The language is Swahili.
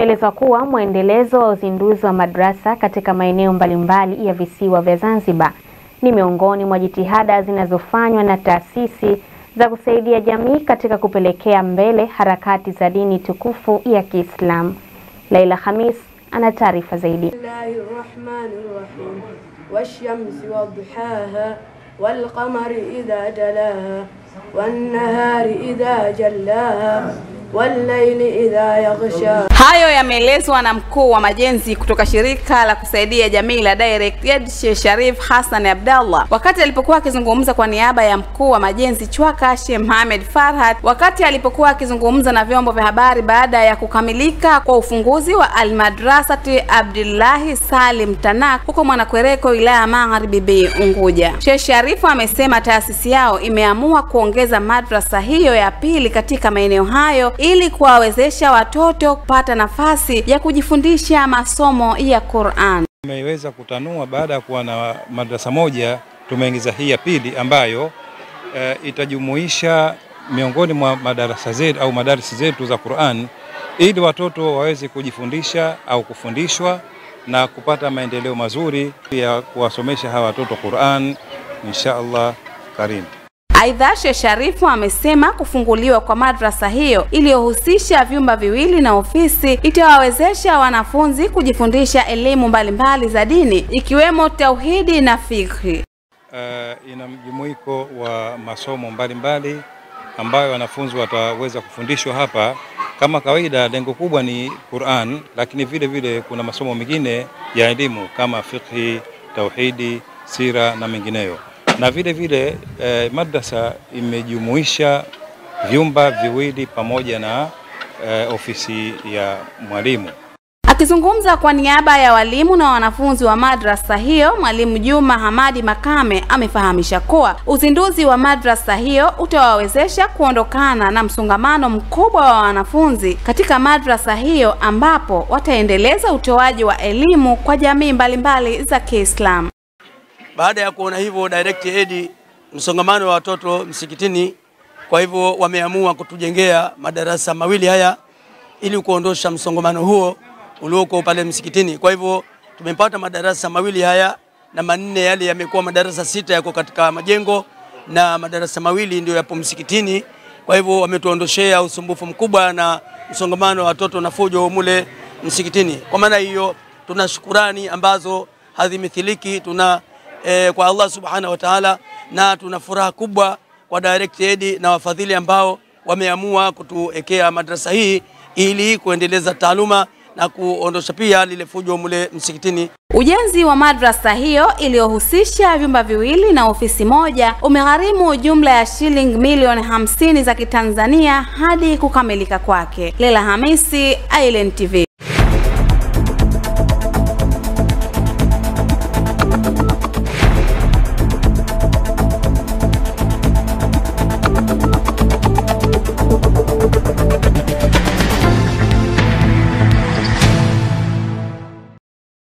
Inaelezwa kuwa mwendelezo wa uzinduzi wa madrasa katika maeneo mbalimbali ya visiwa vya Zanzibar ni miongoni mwa jitihada zinazofanywa na taasisi za kusaidia jamii katika kupelekea mbele harakati za dini tukufu ya Kiislamu. Laila Khamis ana taarifa zaidi. والشمس وضحاها والقمر إذا جلاها والنهار إذا جلاها والليل إذا يغشاها Hayo yameelezwa na mkuu wa majenzi kutoka shirika la kusaidia jamii la Direct Aid Sheikh Sharif Hassan Abdallah wakati alipokuwa akizungumza kwa niaba ya mkuu wa majenzi Chwaka Sheikh Mohamed Farhat wakati alipokuwa akizungumza na vyombo vya habari baada ya kukamilika kwa ufunguzi wa Almadrasati Abdullahi Salim Tanak huko Mwanakwerekwe wilaya ya Magharibi B Unguja. Sheikh Sharifu amesema taasisi yao imeamua kuongeza madrasa hiyo ya pili katika maeneo hayo ili kuwawezesha watoto kupata nafasi ya kujifundisha masomo ya Qur'an. Tumeweza kutanua baada ya kuwa na madrasa moja, tumeingiza hii ya pili ambayo e, itajumuisha miongoni mwa madarasa zetu au madarisi zetu za Qur'an ili watoto waweze kujifundisha au kufundishwa na kupata maendeleo mazuri ya kuwasomesha hawa watoto Qur'an insha Allah karim. Aidha, Sheikh Sharifu amesema kufunguliwa kwa madrasa hiyo iliyohusisha vyumba viwili na ofisi itawawezesha wanafunzi kujifundisha elimu mbalimbali za dini ikiwemo tauhidi na fikhi. Uh, ina mjumuiko wa masomo mbalimbali mbali, ambayo wanafunzi wataweza kufundishwa hapa. Kama kawaida, lengo kubwa ni Qur'an, lakini vile vile kuna masomo mengine ya elimu kama fikhi, tauhidi, sira na mengineyo na vile vile eh, madrasa imejumuisha vyumba viwili pamoja na eh, ofisi ya mwalimu. Akizungumza kwa niaba ya walimu na wanafunzi wa madrasa hiyo, mwalimu Juma Hamadi Makame amefahamisha kuwa uzinduzi wa madrasa hiyo utawawezesha kuondokana na msongamano mkubwa wa wanafunzi katika madrasa hiyo, ambapo wataendeleza utoaji wa elimu kwa jamii mbalimbali za Kiislamu. Baada ya kuona hivyo Direct Aid msongamano wa watoto msikitini, kwa hivyo wameamua kutujengea madarasa mawili haya ili kuondosha msongamano huo ulioko pale msikitini. Kwa hivyo tumepata madarasa mawili haya na manne yale yamekuwa madarasa sita yako katika majengo na madarasa mawili ndio yapo msikitini. Kwa hivyo wametuondoshea usumbufu mkubwa na msongamano wa watoto na fujo mule msikitini. Kwa maana hiyo tuna shukurani ambazo hazimithiliki tuna e, kwa Allah subhanahu wa ta'ala, na tuna furaha kubwa kwa Direct Aid na wafadhili ambao wameamua kutuwekea madrasa hii ili kuendeleza taaluma na kuondosha pia lile fujo mule msikitini. Ujenzi wa madrasa hiyo iliyohusisha vyumba viwili na ofisi moja umegharimu jumla ya shilingi milioni hamsini za Kitanzania hadi kukamilika kwake. Lela Hamisi, Island TV.